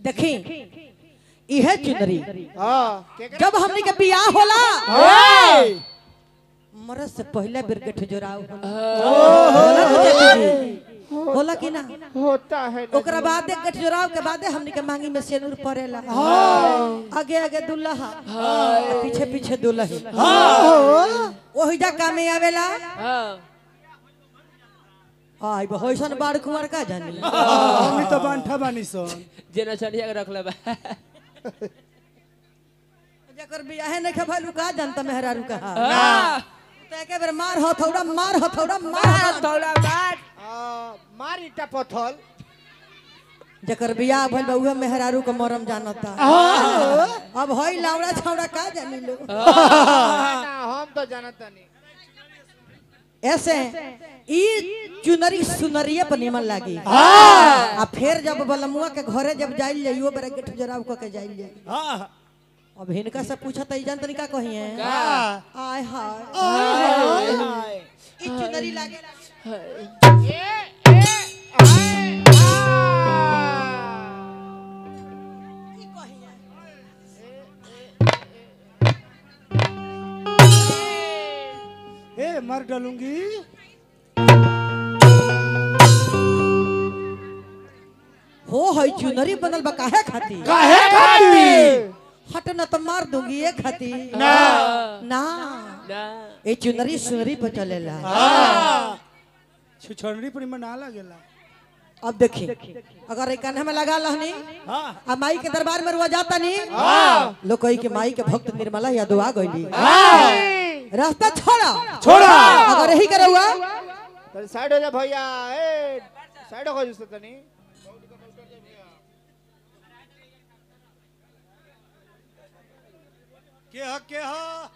देखी इहे चुनरी हाँ केकरा जब हमनी के बियाह होला ओए मरद से पहले बेर गेठ जोराव होला तो चाची जी? होला कि ना होता है ना ओकरा बाद गेठ जोराव के बादे हमनी के मांगी में सेनुर पड़ेला आगे आगे दुल्हा आ पीछे पीछे दुल्ही ओही जा कामे आवेला आई होइसन बाड़ कुंवर का जानी हम तो बांठा बानी सन जेना चढ़िया के रखले बा जकर बियाहे नहीं खबा रुका जानता मेहरा रुका हाँ। तो एके बेर मार हथौड़ा मार हथौड़ा मार मार हथौड़ा। थोड़ा बाट आ, मार ईटा पत्थर जकर बियाह भइल बा उहे मेहरारू के मरम जानता अब हई लावड़ा छावड़ा का जानी लो ना हम तो जानता नहीं ऐसे ई चुनरी सुनरिये पर निमन लागी आ फिर जब बलमुआ के घरे जब जाइल जाइयो बेरा गेट जराव क के जाइल जाई हाँ अब हिनका से पूछत ई जान तनिका कहिए आय हाय हाय ई चुनरी लागे ए ए हाय ई कहिए ए मर डालूंगी हो हई चुनरी बनल बा काहे खाती काहे खाती हट न तो मार दूंगी ये खाती ना ना ना ए चुनरी सुनरी पर चलेला छुछड़नी पर में ना लगेला अब देखी अगर एक कान्हा में लगा लहनी हाँ आ माई के दरबार में रुआ जाता नहीं लोग कही के माई के भक्त निर्मला या दुआ गईली रास्ता छोड़ा छोड़ा अगर यही करे हुआ तनी साइड हो जा भैया ए साइड हो जा तनी के ह के ह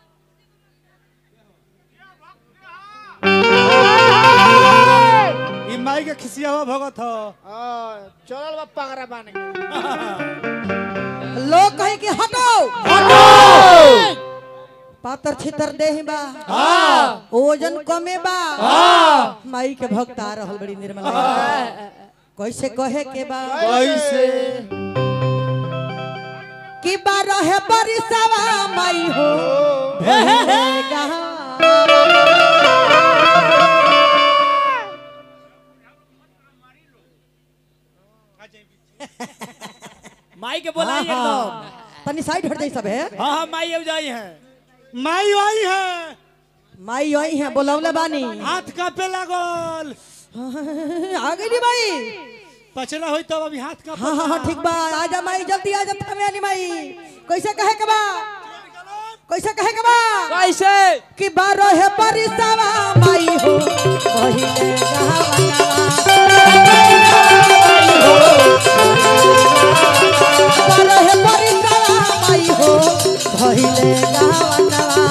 ई माई के खिसिया हुआ भगत ह आ चलल बा पगड़ा बान के लोग कहे कि हटो पातर छितर देह बा ओजन कमे बा माई के भक्त आ रहल बड़ी निर्मला कैसे कहे के बा कैसे कि बारह है बरिसवा माई हो भेगा माई के बोलाई एकदम तनी साइड हट जाई सब है हाँ हाँ माई अब जाई है माई आई है माई आई है बोलौले बानी हाथ कापे लागल आ गई भाई पचड़ा होई तब अभी हाथ कापे हाँ हाँ हाँ ठीक बा आजा माई जल्दी आजा थमे आनी माई कैसे कहे के बा कैसे कहे के बा कैसे कि बारह है परिसवा माई हो पहिले गहवनवा बारह है परिसवा माई हो पहिले गहवनवा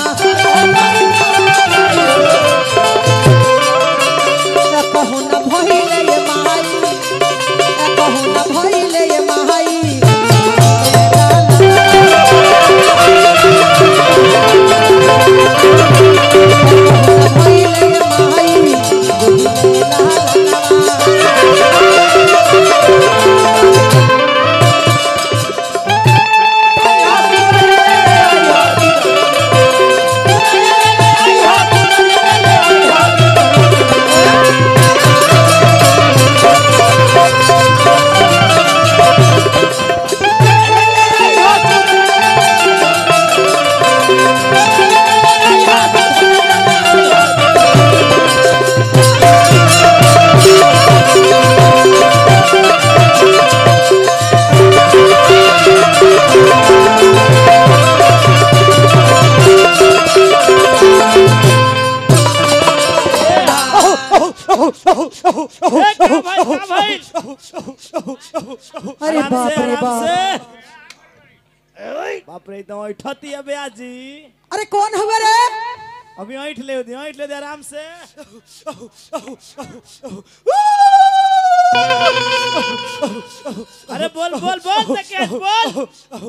कहू न भइले ये माई कहू न भइले ये माई भइले ये माई अरे बाप रे बाप बाप रे तो ठती है ब्याजी अरे कौन हुआ रे अभी ऐठ ले दी ऐठ ले दे आराम से अरे बोल बोल बोल तके हंस बोल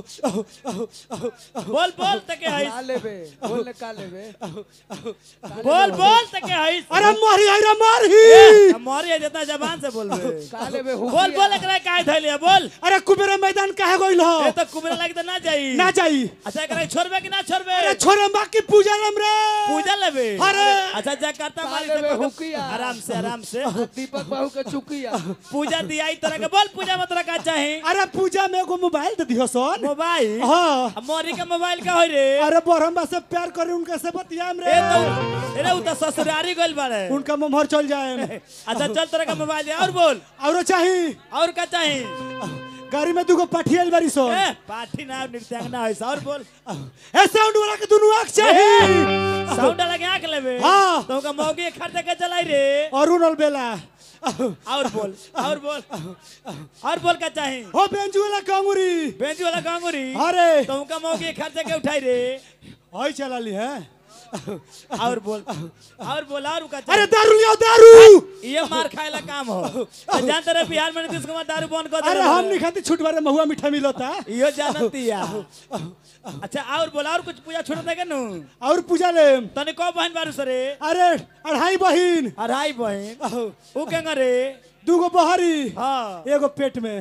बोल बोल तके का हंस लेबे बोल का लेबे बोल बोल तके हंस अरे मारी अरे मारी हमारी जितना जबान से बोल बे का लेबे बोल बोल एकरा काहे धइले बोल अरे कुबेर मैदान काहे गइल हो ए तो कुबरा लागी तो ना जाई ना जाई अच्छा एकरा छोड़बे कि ना छोड़बे अरे छोरे माँ की पूजा लम रे पूजा लेबे अरे! अच्छा जा करता का मारी लेबे से हुकिया आराम से आराम से दीपक बाबू के चुकिया पूजा दियाई तरह के बोल पूजा में तोरा का चाही अरे पूजा में एगो मोबाइल दे दियो सोन मोबाइल हाँ अब मोरी का मोबाइल का होई रे अरे बरहम से प्यार करे उनके से बतियाम रे ए तो अरे उ तो ससुरारी गइल बारे उनका मोहर चल जाए अच्छा चल तोरा का मोबाइल दे और बोल और चाही और का चाही गाड़ी में दुगो पाठियल बारी सोन ए पाठी ना नृत्यांगना है और बोल ए साउंड वाला के दुनु आंख चाही साउंड लगे आंख लेबे हाँ। तो का मौगी खरीद के चलाई रे और उनल बेला और बोल और बोल और बोल का चाही हो बेंजू वाला कांगुरी बेंजी वाला कांगुरी अरे तो का मौगी खरीद के उठाई रे हई चला ली है और बोल और बोल और का अरे चाही दारू लियो दारू ये मार खाए ला काम हो आ जानते रहे बिहार में नीतीश कुमार दारू बंद कर अरे देले हम नहीं खाती छूट बारे महुआ मीठा मिलता यो जानती या अच्छा और बोल और कुछ पूजा छोड़ देगे नु और पूजा ले तने को बहन बारू सरे अरे अढ़ाई बहिन अढ़ाई बहन ऊ केंगा रे दूगो बहरी हाँ एगो पेट में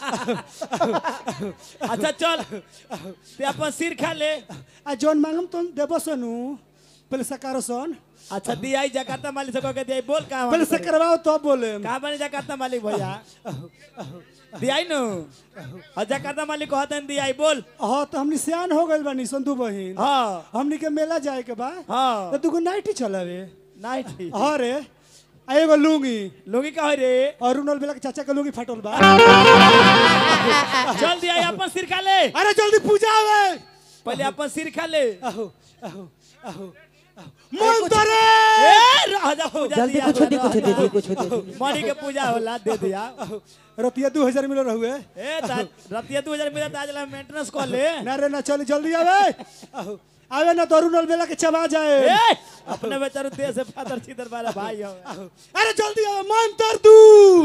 अच्छा चल ते अपन सिर खा ले आ जौन मांगम तो देबो सनु पहले सकारो सन अच्छा दियाई जकार्ता मालिक से कह के दियाई बोल कहां पहले से करवाओ तो बोले कहां बने जकार्ता मालिक भैया दियाई नु और जकार्ता मालिक कहते हैं दियाई बोल हाँ तो हमनी सियान हो गइल बानी सन दू बहिन हाँ हमनी के मेला जाए के बा हाँ तो दूगो नाइटी चलावे नहीं ठीक हाँ रे आ एगो लुंगी लोगी का हो रे और उनल बेला के चाचा के लुंगी फाटल बा चल दियाई अपन सिर खा ले अरे जल्दी पूजा आवे पहले अपन सिर खा ले आहो आहो आहो मन तरे ए रह जा पूजा जल्दी दिया कुछ दे कुछ दे दी कुछ दे दी मणि के पूजा होला दे दिया रतिया दू हजार मिलो रहुए ए ता- रतिया दू हजार मिला आज मेंटेनेंस कर ले ना रे ना चल जल्दी आवे आहो आवे ना तो अरुणल बेला के चबा जाए ए अपने बेचारो देश से फादर छिदर वाला भाई हो आहो, अरे जल्दी आवे मन तर दू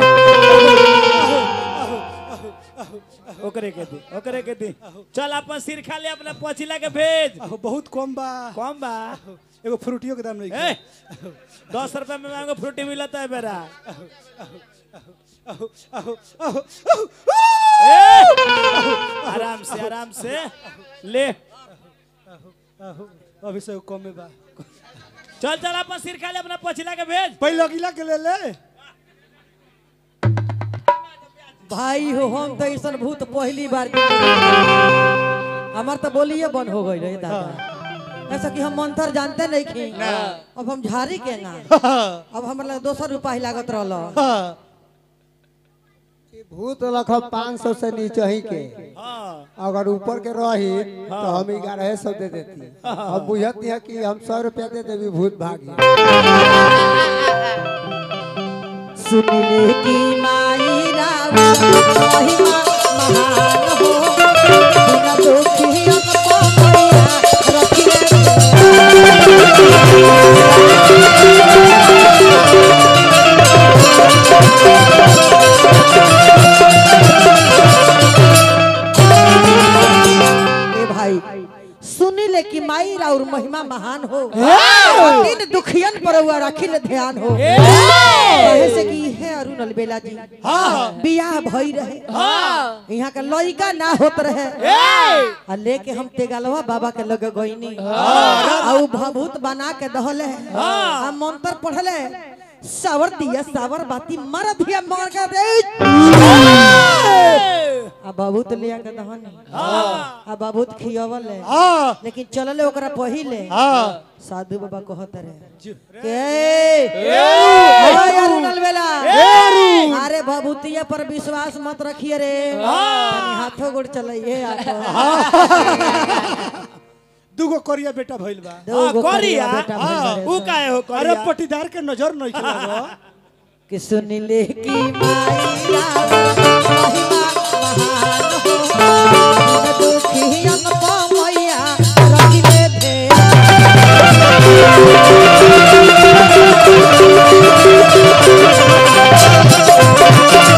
ओकरे के दी ओकरे के दी चल अपन सिर खा ले अपना पछिला के भेज आहो बहुत कम बा कम बा एगो फ्रूटियो के दाम नहीं ए दस रुपए में मांगो फ्रूटी मिलता है बेरा आहो आहो आहो ए आराम से आराम से ले आहो अभी से कम में बा चल चल अपन सिर खा ले अपना पछिला के भेज पहले अगिला के ले ले भाई हो हम तो ऐसा भूत पहली बार हमार तो बोलिए बंद हो गई रही दादा ऐसा कि हम मंत्र जानते नहीं खी अब हम झारी के ना अब हमारे दोसर रुपया लागत रहल हाँ भूत लख पाँच सौ से नीचे ही के हाँ अगर ऊपर के रही तो हम ग्यारह सौ दे देती हम बुझती है कि हम सौ रुपया दे देवी भूत भागी सुनिले की माई राव महिमा महान हो बिना दुखियन को मैया रखिए ए भाई सुनी ले कि माई और महिमा महान हो तीन दुखियन पर हुआ रखिल ध्यान हो कहे से कि है अरुण अलबेला जी बियाह भई रहे यहाँ का लइका ना होत रहे आ लेके हम तेगलवा बाबा के लगे गईनी आ उ भभूत बना के दहले आ मंत्र पढ़ले सावर दिया सावर बाती मर दिया मार के दे आ भभूत लिया के दहनी आ भभूत खियवले हाँ लेकिन चलले ओकरा पहिले हाँ साधु बाबा कहत रहे के ओए अरुणल बेला अरे भभूतिया पर विश्वास मत रखिए रे तनी हाथों गोड़ चलाइए दूगो करिया बेटा भइल बा दो करिया बेटा भइल बारे ऊ सन। काहे हो अरे करिया पटीदार के नजर नहीं खेला कि सुन ले की माई राव महिमा महान हो बिन दुखियन को मैया रखिले भेद हाँ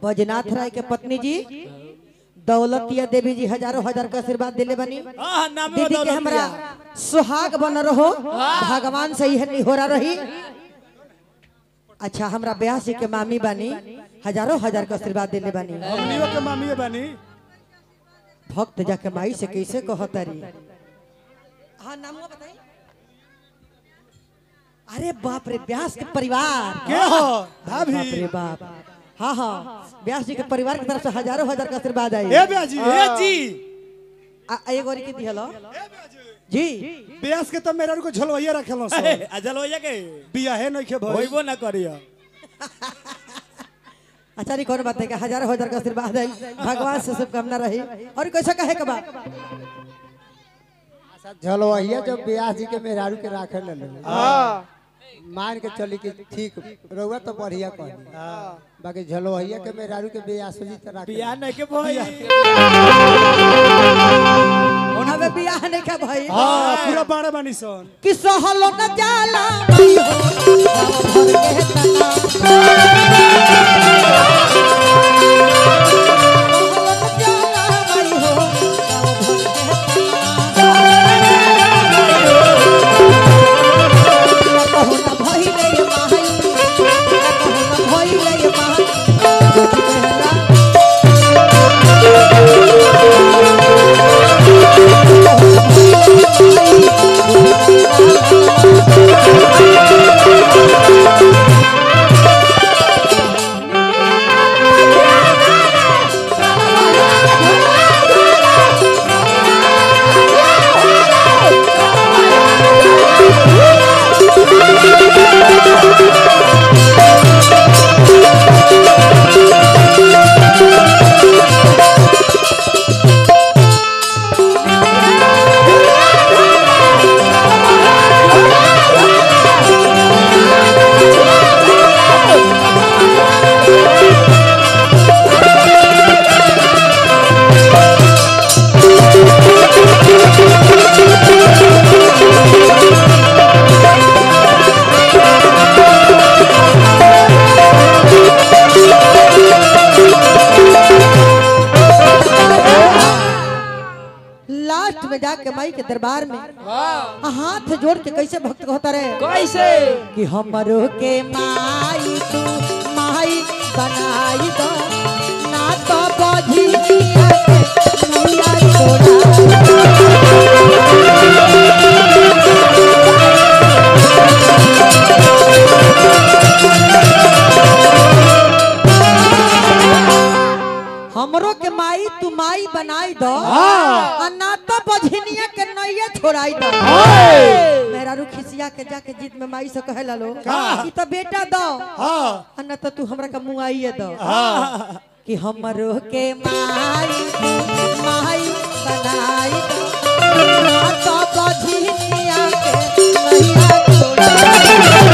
बजनाथ राय के पत्नी जी दौलतिया देवी जी हजारों हजार का आशीर्वाद दिले बनी हाँ नाम दीदी के हमरा सुहाग बन रहो भगवान से ही निहोरा रही अच्छा हमरा ब्यासी के मामी बानी हजारों हजार का आशीर्वाद दिले बानी हमनियो के मामी बानी भक्त जाके माई से कैसे कहतरी हाँ नाम बताई अरे बाप रे व्यास के परिवार के हो बाप भाभी रे बाप हाँ हाँ व्यास जी के परिवार की तरफ से हजारों हजार का आशीर्वाद आई ए ब्याजी ए जी आ- आ एगो और के दिहलो जी ब्यास के तो मेरा को झलवैया रखेलो सो अजल हो जाके बिया है नहीं के भाई होइबो ना करियो अच्छा नहीं कौन बात है कि हजारों हजार का आशीर्वाद है भगवान से शुभकामना रही और कैसा कहे के बा झलवहिया जब ब्याह जी के मेहरारू के राखे ले ले हाँ मान के चली कि ठीक रहुआ तो बढ़िया कही बाकी झलवहिया के मेहरारू के ब्याह जी तो राखे बियाह नहीं के भाई हमें बियाह नहीं का भाई हाँ पूरा बाड़ा बानी सन कि सहलो न जाला भाई हो गाँव भर के तना सहलो न जाला भाई हो गाँव भर के तना कहू न भइले ये माई कहू न भइले ये माई ज्योति कहला लास्ट में जाके माई के दरबार में हाथ जोड़ के कैसे भक्त कहता रहे कैसे कि हमरो के माई तू माई बनाई दो ना तो बधी नैया छोड़ा हमरो के माई तू माई बनाई दो आ ना तो बझनिया के नैया छोड़ाई दो मेरा रू खिसिया के जाके जीत में माई से कहे लालो कि तो बेटा दो हाँ आ ना तो तू हमरा के मुआइए दो कि हमरो के माई तू माई बनाई दो ना तो बझनिया के नैया छोड़ाई दो